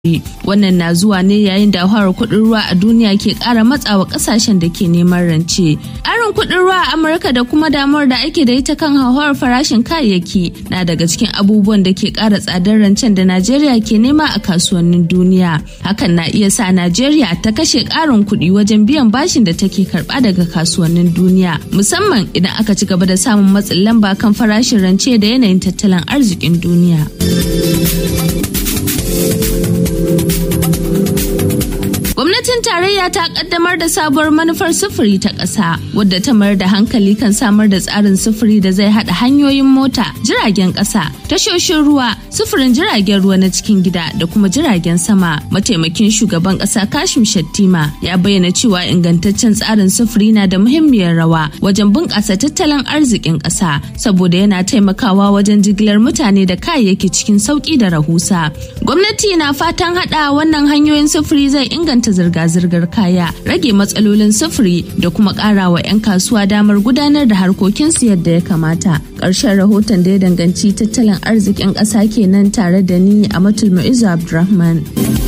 Wannan na zuwa ne yayin da hauhawar kuɗin ruwa a duniya ke ƙara matsawa ƙasashen da ke neman rance. Ƙarin kuɗin ruwa a Amurka da kuma damuwar da ake da ita kan hauhawar farashin kayayyaki na daga cikin abubuwan da ke ƙara tsadar rancen da Najeriya ke nema a kasuwannin duniya. Hakan na iya sa Najeriya ta kashe ƙarin kuɗi wajen biyan bashin da take karɓa daga kasuwannin duniya, musamman idan aka ci gaba da samun matsin lamba kan farashin rance da yanayin tattalin arzikin duniya. Gwamnatin tarayya ta kaddamar da sabuwar manufar sufuri ta ƙasa wadda ta mayar da hankali kan samar da tsarin sufuri da zai haɗa hanyoyin mota, jiragen ƙasa, tashoshin ruwa, sufurin jiragen ruwa na cikin gida da kuma jiragen sama. Mataimakin shugaban ƙasa Kashim Shattima ya bayyana cewa ingantaccen tsarin sufuri na da muhimmiyar rawa wajen bunƙasa tattalin arzikin ƙasa saboda yana taimakawa wajen jigilar mutane da kayayyaki cikin sauƙi da rahusa. Gwamnati na fatan haɗa wannan hanyoyin sufuri zai inganta zirga-zirgar kaya rage matsalolin sufuri da kuma ƙara wa 'yan kasuwa damar gudanar da harkokinsu yadda ya kamata ƙarshen rahoton da ya danganci tattalin arzikin ƙasa kenan tare da ni a matul mu'izu abdulrahman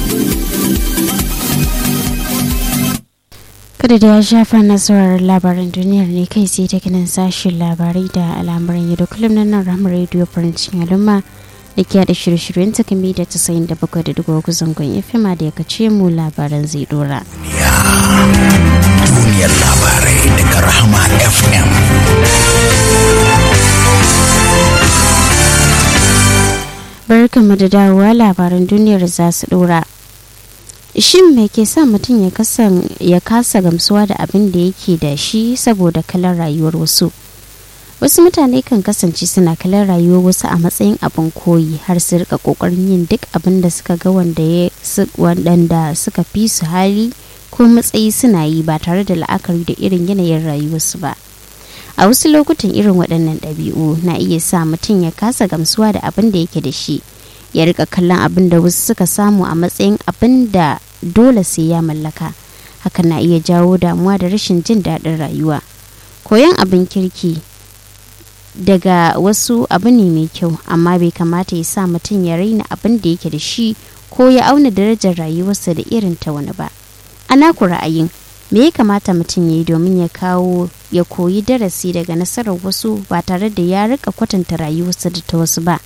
kada da ya shafa nasarar labaran duniyar ne kai sai ta kinan sashen labarai da al'amuran yau da kullum na nan ramar rediyo farin cikin al'umma da ke da shirye-shiryen ta kami da tasa'in da bakwai da dubu zangon fima da ya kace mu labaran zai dora. Duniyar labarai daga Rahama FM. Barkanmu da dawowa labaran duniyar za su dora. Shin me ke sa mutum ya kasa gamsuwa da abin da yake da shi saboda kalar rayuwar wasu? wasu mutane kan kasance suna kallon rayuwar wasu a matsayin abin koyi har su rika kokarin yin duk abin da suka ga wanda suka fi su hali ko matsayi suna yi ba tare da la'akari da irin yanayin rayuwarsu ba a wasu lokutan irin waɗannan ɗabi'u na iya sa mutum ya kasa gamsuwa da abin da yake da shi ya rika kallon abin da wasu suka samu a matsayin abin da dole sai ya mallaka hakan na iya jawo damuwa da rashin jin daɗin rayuwa koyon abin kirki daga wasu abu ne mai kyau amma bai kamata ya sa mutum ya raina abin da yake da shi ko ya auna darajar rayuwarsa da irin ta wani ba ana ku ra'ayin me ya kamata mutum ya yi domin ya kawo ya koyi darasi daga nasarar wasu ba tare da ya rika kwatanta rayuwarsa da ta wasu ba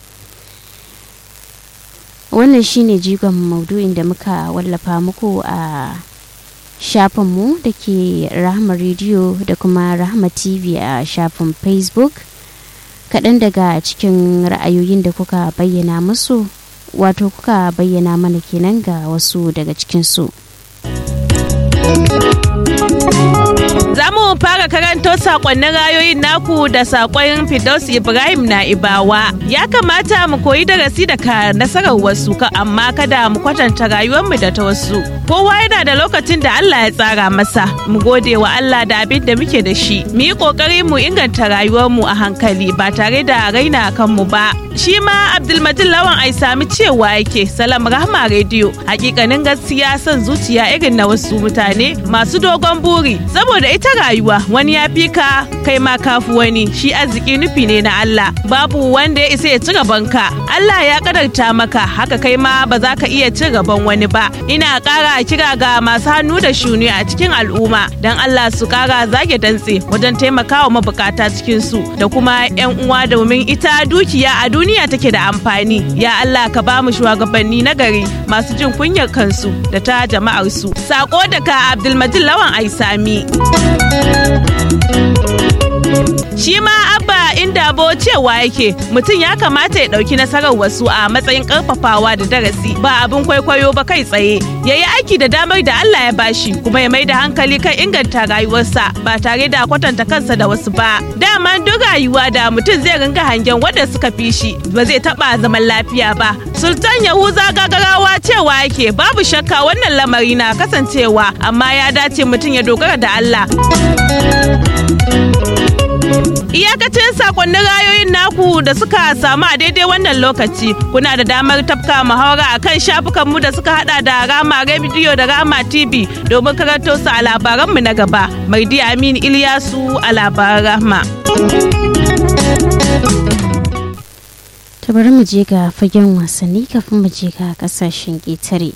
wannan shine jigon maudu'in da muka wallafa muku a shafinmu da ke rahama rediyo da kuma rahama tv a shafin facebook kaɗan daga cikin ra'ayoyin da kuka bayyana musu wato kuka bayyana mana kenan ga wasu daga cikinsu. Za mu fara karanto sakonnin rayoyin naku da sakon Fidaus Ibrahim na Ibawa. Ya kamata mu koyi darasi daga nasarar wasu ka amma kada mu kwatanta rayuwarmu da ta wasu. Kowa yana da lokacin da Allah ya tsara masa. Mu gode wa Allah da abin da muke da shi. Mu yi kokari mu inganta rayuwarmu a hankali ba tare da raina kanmu ba. Shi ma Abdulmajid Lawan ai sami cewa yake Salam Rahma Radio. Hakikanin gaskiya son zuciya irin na wasu mutane masu dogon buri saboda ita rayuwa wani ya fi ka kai ma kafu wani shi arziki nufi ne na Allah babu wanda ya isa ya ci gaban ka Allah ya kadarta maka haka kai ma ba za ka iya ci gaban wani ba ina kara kira ga masu hannu da shuni a cikin al'umma dan Allah su kara zage dantse wajen taimakawa mabukata cikin su da kuma yan uwa domin ita dukiya a duniya take da amfani ya Allah ka ba mu shugabanni na gari masu jin kunyar kansu da ta jama'ar su sako daga Abdulmajid Lawan Aisami Shi ma abba inda bo cewa yake mutum ya kamata ya ɗauki nasarar wasu a matsayin ƙarfafawa da darasi ba abin kwaikwayo ba kai tsaye ya yi aiki da damar da Allah ya bashi kuma ya mai da hankali kan inganta rayuwarsa ba tare da kwatanta kansa da wasu ba. Dama duk rayuwa da mutum zai ringa hangen wanda suka fi shi ba zai taɓa zaman lafiya ba. Sultan Yahuza gagarawa cewa yake babu shakka wannan lamari na kasancewa amma ya dace mutum ya dogara da Allah. Iyakacin sakonnin rayoyin naku da suka samu a daidai wannan lokaci kuna da damar tafka muhawara a kan shafukanmu da suka hada da Rama Radio da Rama TV domin karanto su a labaranmu na gaba. Maidi Amin Ilyasu a labaran Rahma. ta bari mu je ga fagen wasanni kafin mu je ga kasashen ƙetare.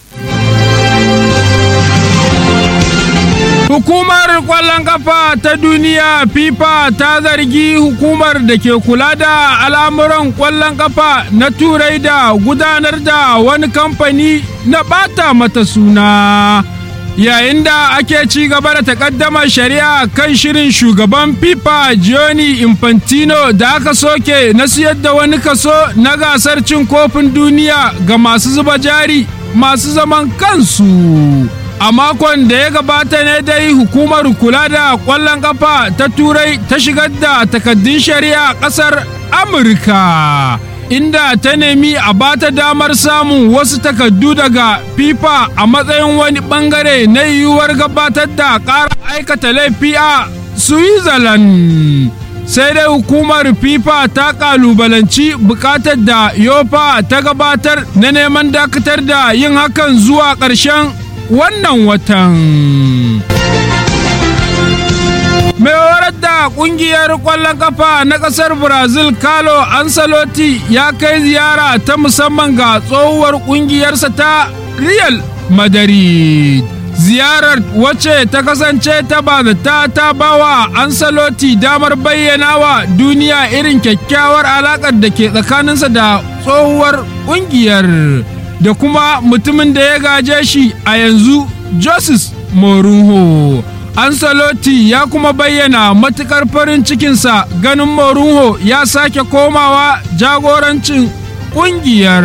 Hukumar ƙwallon kafa ta duniya FIFA ta zargi hukumar da ke kula da al'amuran ƙwallon kafa na turai da gudanar da wani kamfani na ɓata mata suna. Yayin da ake ci gaba da takaddamar shari'a kan shirin shugaban FIFA Gianni Infantino da aka soke na siyar da wani kaso na gasar cin kofin duniya ga masu zuba jari masu zaman kansu. a makon da ya gabata ne dai hukumar kula da ƙwallon kafa ta turai ta shigar da takaddun shari'a ƙasar amurka inda ta nemi a bata damar samun wasu takaddu daga fifa a matsayin wani bangare na yiwuwar gabatar da ƙara aikata laifi a switzerland sai dai hukumar fifa ta kalubalanci bukatar da yofa ta gabatar na neman dakatar da yin hakan zuwa ƙarshen wannan watan. Mai horar da kungiyar ƙwallon kafa na ƙasar Brazil Carlo Ancelotti ya kai ziyara ta musamman ga tsohuwar ƙungiyarsa ta Real Madrid. Ziyarar wacce ta kasance ta bazata ta bawa Ancelotti damar bayyana wa duniya irin kyakkyawar alaƙar da ke tsakaninsa da tsohuwar ƙungiyar. da kuma mutumin da ya gaje shi a yanzu Joses Mourinho. Ancelotti ya kuma bayyana matukar farin cikinsa ganin Mourinho ya sake komawa jagorancin ƙungiyar.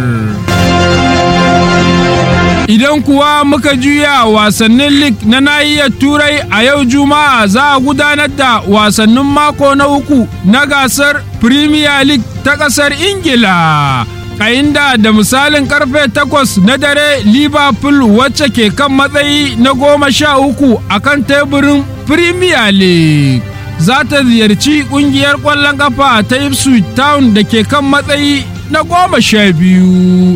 Idan kuwa muka juya wasannin lig na nahiyar Turai a yau Juma'a za a gudanar da wasannin mako na uku na gasar Premier League ta ƙasar Ingila. a inda da misalin karfe takwas na dare liverpool wacce ke kan matsayi na goma sha uku a kan teburin premier league za ta ziyarci kungiyar kwallon kafa ta ipswich town da ke kan matsayi na goma sha biyu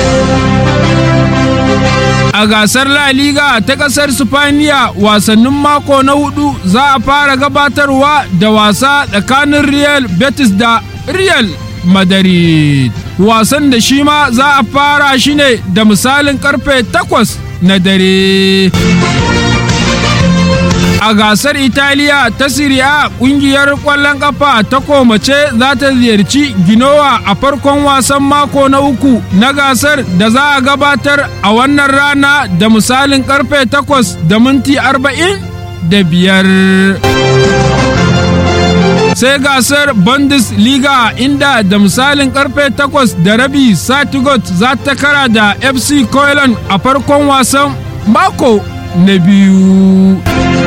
a gasar La Liga ta kasar Spaniya wasannin mako na hudu za a fara gabatarwa da wasa tsakanin Real Betis da Real Madrid. Wasan da shi ma za a fara shi ne da misalin karfe takwas na dare. A gasar Italiya ta Siriya kungiyar ƙwallon ƙafa ta komace za ta ziyarci Ginowa a farkon wasan mako na uku na gasar da za a gabatar a wannan rana da misalin karfe takwas da minti arba'in da biyar. sai gasar bundesliga inda da misalin karfe 8 da rabi satigot za ta kara da fc Koilan a farkon wasan mako na biyu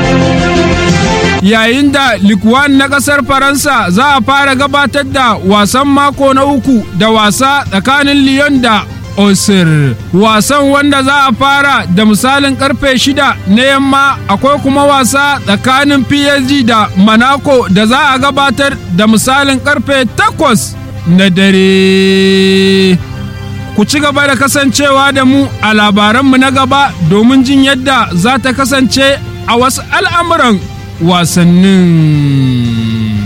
yayin da likwan na kasar faransa za a fara gabatar da wasan mako na uku da wasa tsakanin lyon da Osir. Wasan wanda za a fara da misalin karfe shida na yamma akwai kuma wasa tsakanin PSG da Monaco da za a gabatar da misalin karfe takwas na dare. Ku ci gaba da kasancewa da mu a labaranmu na gaba domin jin yadda za ta kasance a wasu al'amuran wasannin.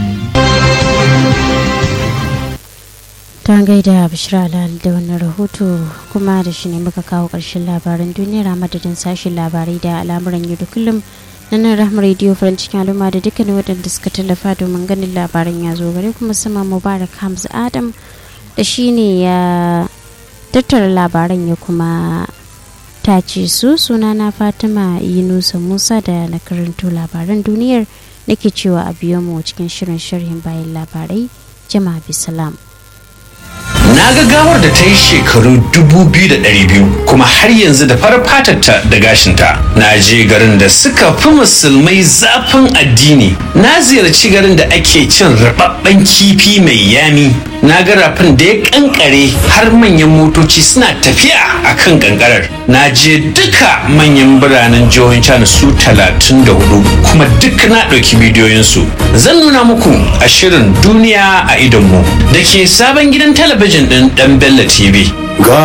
ta gaida bishira alal da wannan rahoto kuma da shi ne muka kawo ƙarshen labaran duniyar a madadin sashen labarai da al'amuran yau da kullum na nan rahama rediyo farin cikin al'umma da dukkanin waɗanda suka tallafa domin ganin labaran ya zo gare kuma sama mubarak hamza adam da shi ne ya tattara labaran ya kuma tace su sunana fatima yunusa musa da na karanto labaran duniyar nake cewa a biyo mu cikin shirin sharhin bayan labarai jama'a bisalam. Na ga gawar da ta yi shekaru 2,200 kuma har yanzu da farar fatarta da gashinta. Na je garin da suka fi musulmai zafin addini. Na ziyarci garin da ake cin rababben kifi mai yami. Na ga rafin da ya kankare har manyan motoci suna tafiya a kan kankarar. Na je duka manyan biranen jihohin China su 34 kuma duk na ɗauki bidiyoyinsu. Zan nuna muku a shirin duniya a idonmu da ke sabon gidan talabijin ɗin ɗan Bello TV.